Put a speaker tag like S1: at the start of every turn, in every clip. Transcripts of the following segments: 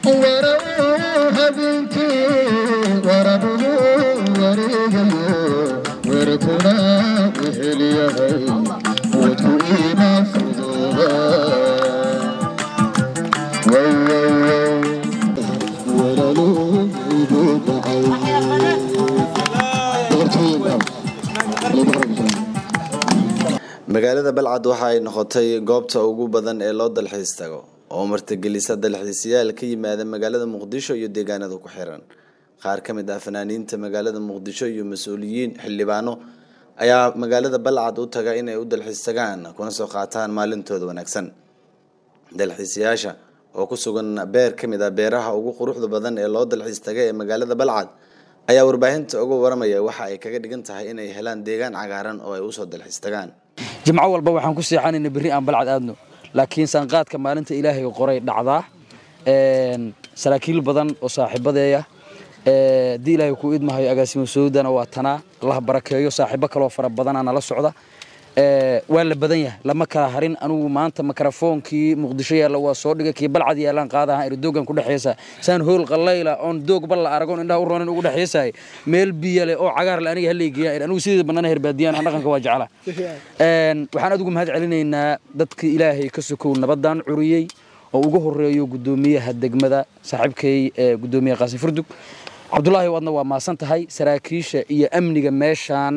S1: magaalada balcad waxa ay noqotay goobta ugu badan ee loo dalxiis tago oo martigelisa dalxiisayaal ka yimaada magaalada muqdisho iyo deegaanada ku xiran qaar ka mid ah fanaaniinta magaalada muqdisho iyo mas-uuliyiin xildhibaano ayaa magaalada balcad u taga inay u dalxiis tagaan kuna soo qaataan maalintooda wanaagsan dalxiisayaasha oo ku sugan beer ka mid ah beeraha ugu quruxda badan ee loo dalxiis taga ee magaalada balcad ayaa warbaahinta uga waramaya waxa ay kaga dhigan tahay inay helaan deegaan cagaaran oo ay usoo dalxiis tagaan
S2: jimco walba waxaan ku seexanayna berri aan balcad aadno laakiin sanqaadka maalinta ilaahay qoray dhacdaa saraakiil badan oo saaxiibadeeya haddii ilaahay kuu idmahayo agaasimo sowdana waa tanaa allah barakeeyo saaxiibo kaloo fara badanaa nala socda waa la badan yahay lama kala harin anugu maanta mikrofoonkii muqdisho yaalla waa soo dhigay kii balcad yaallaan qaadaha irdoogan ku dhexeesa saan hool qallayla oon doog bal la aragoon indhaha u roonin ugu dhexeesahay meel biyo leh oo cagaar le aniga hallaygeeya anigu sidii bannaan herbaadiyaan aan dhaqanka waa jecla waxaan adigu mahad celinaynaa dadka ilaahay ka sokow nabadaan curiyey oo ugu horeeyo guddoomiyaha degmada saaxiibkay guddoomiyaha qaasim furdug cabdulaahi wadna waa maasan tahay saraakiisha iyo amniga meeshaan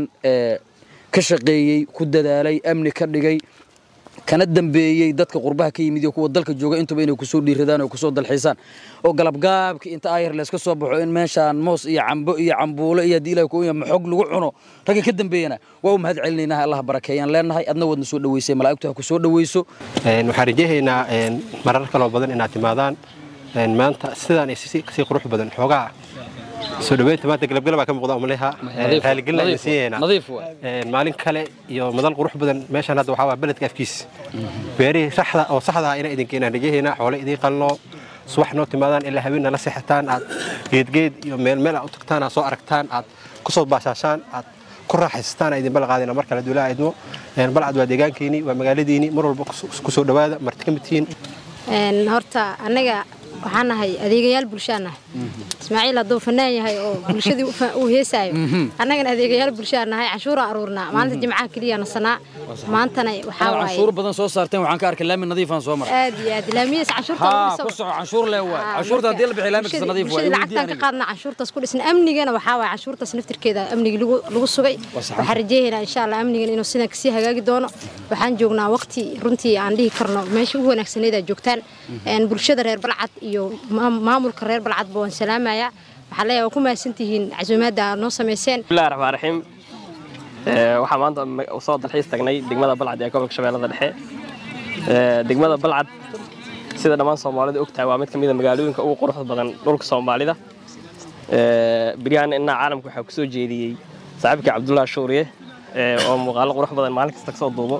S2: ka shaqeeyey ku dadaalay amni ka dhigay kana dambeeyey dadka qurbaha ka yimid iyo kuwa dalka jooga intuba inay kusoo dhiiradaan oo kusoo dalxiisaan oo galabgaabka inta ayar layska soo baxo in meeshaan moos iyo cambo iyo cambuulo iyo haddii ilahi kuuya maxog lagu cuno ragga ka dambeeyana waa u mahad celinaynaa allah barakeeyaan leenahay adna wadna soo dhaweysay malaa'igtu ha ku soo dhaweyso
S3: waxaan rajahaynaa marar kaloo badan inaad timaadaan maanta sidaan kasii qurux badan xoogaa soo dhaweynta maanta galabgalab baa ka muuqda umaleha raaligelin ayaan siiyaynaa maalin kale iyo madal qurux badan meeshaan hadda waxaa waa beledka afkiis beerihii saxda oo saxda ah inaan idin keenaan rajahaynaa xoole idiin qalno subax noo timaadaan ilaa haweenna la seexataan aad geedgeed iyo meel meel aad u tagtaan aad soo aragtaan aad ku soo baashaashaan aad ku raaxaystaan aad idin balqaadina mar kale duulaa idmo balcad waa deegaankiini waa magaaladiini mar walba ku soo dhawaada marti ka mid tihiin
S4: horta annaga waxaan nahay adeegayaal bulshaan nahay ismaaciil hadduu fanaan yahay oo bulshadii uu heesaayo annagana adeegayaal bulshaan nahay canshuura aruurnaa maalinta jimcaha keliya nasanaa maantana waxaa waaye
S2: canshuur badan soo saarteen waxaan ka arkay laami nadiifaan soo maray
S4: aad iyo aad laamiyas canshuurta
S2: haa ku soco canshuur lee waay canshuurta haddii la bixiyo laami kasta nadiif waay
S4: lacagtaan ka qaadna canshuurtaas ku dhisan amnigana waxaa waaye canshuurtaas naftirkeeda amnigii lagu sugay waxaan rajeynaynaa insha allah amnigan inuu sidan kasii hagaagi doono waxaan joognaa waqti runtii aan dhihi karno meesha ugu wanaagsaneed aad joogtaan bulshada reer balcad iyo maamulka reer balcadba waan salaamayaa waxaa leeyahay waa ku mahadsantihiin casuumaadda aad noo samayseen
S5: bismillahi raxmaan raxiim waxaa maanta soo dalxiis tagnay degmada balcad ee gobolka shabeellada dhexe degmada balcad sida dhammaan soomaalida ogtahay waa mid ka mid a magaalooyinka ugu quruxda badan dhulka soomaalida beryahan innaa caalamka waxaa kusoo jeediyey saaxiibkii cabdullaahi shuuriye oo muuqaalo qurux badan maalin kasta kasoo duubo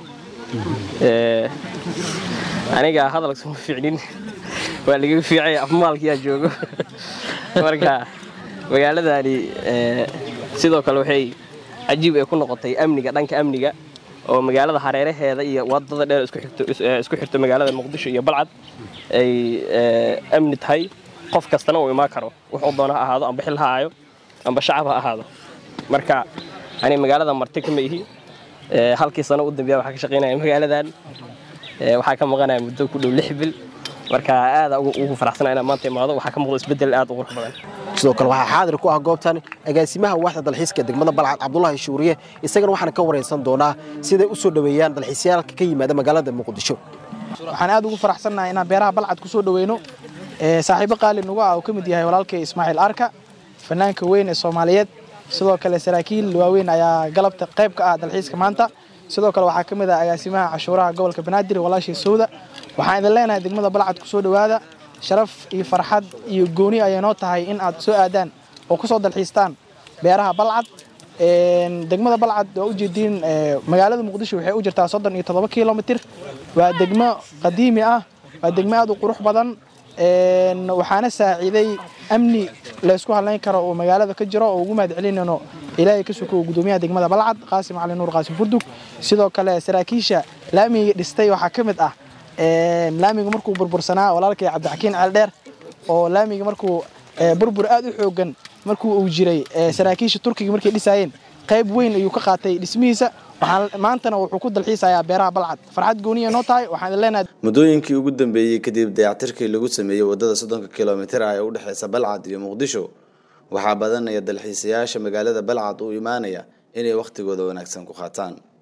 S5: aniga hadal suma fiicnin waa laga fiicay afmaalkiyaa joogo marka magaaladani sidoo kale waxay cajiib ay ku noqotay amniga dhanka amniga oo magaalada hareeraheeda iyo wadada dheer isku xirto magaalada muqdisho iyo balcad ay amni tahay qof kastana uu imaan karo wuxuu doona ha ahaado amba xil ha aayo amba shacab ha ahaado marka ani magaalada marti kama ihi halkii sano u dambeeya waxaa ka shaqaynaya magaaladan waxaa ka maqanaya muddo ku dhow lix bil marka aada ugu faraxsana inaan maanta imaado waxaa ka muuqda isbeddel aad u qurux badan
S6: sidoo kale waxaa xaadir ku ah goobtan agaasimaha waaxda dalxiiska degmada balcad cabdulaahi shuuriye isagana waxaan ka waraysan doonaa siday u soo dhoweeyaan dalxiisyaalka ka yimaada magaalada muqdisho
S7: waxaan aad ugu faraxsannahay inaan beeraha balcad ku soo dhoweyno saaxiibo qaali nugu ah uu ka mid yahay walaalkay ismaaciil arka fanaanka weyn ee soomaaliyeed sidoo kale saraakiil waaweyn ayaa galabta qayb ka ah dalxiiska maanta sidoo kale waxaa ka mid ah agaasimaha cashuuraha gobolka banaadir walaashii sowda waxaan idin leenahay degmada balcad ku soo dhowaada sharaf iyo farxad iyo gooni ayay noo tahay in aad soo aadaan oo ku soo dalxiistaan beeraha balcad degmada balcad waa ujeediin magaalada muqdisho waxay u jirtaa soddon iyo toddoba kilomitir waa degmo qadiimi ah waa degmo aad u qurux badan waxaana saaciiday amni laysku hadlayn karo oo magaalada ka jiro oo ugu mahad celinayno ilaahay ka suko gudoomiyaha degmada balcad qaasim cali nuur qaasim furdug sidoo kale saraakiisha laamiga dhistay waxaa ka mid ah laamiga markuu burbursanaa walaalkay cabdixakiin ceeldheer oo laamiga markuu burbur aad u xoogan markuu uu jiray saraakiisha turkiga markay dhisaayeen qayb weyn ayuu ka qaatay dhismihiisa maantana wuxuu ku dalxiisayaa beeraha balcad farxad gooniya noo tahay waxaan leenahay
S1: muddooyinkii ugu dambeeyey kadib dayactirkii lagu sameeyey waddada soddonka kilomitir ah ee u dhexeysa balcad iyo muqdisho waxaa badanaya dalxiisayaasha magaalada balcad u imaanaya inay wakhtigooda wanaagsan ku qaataan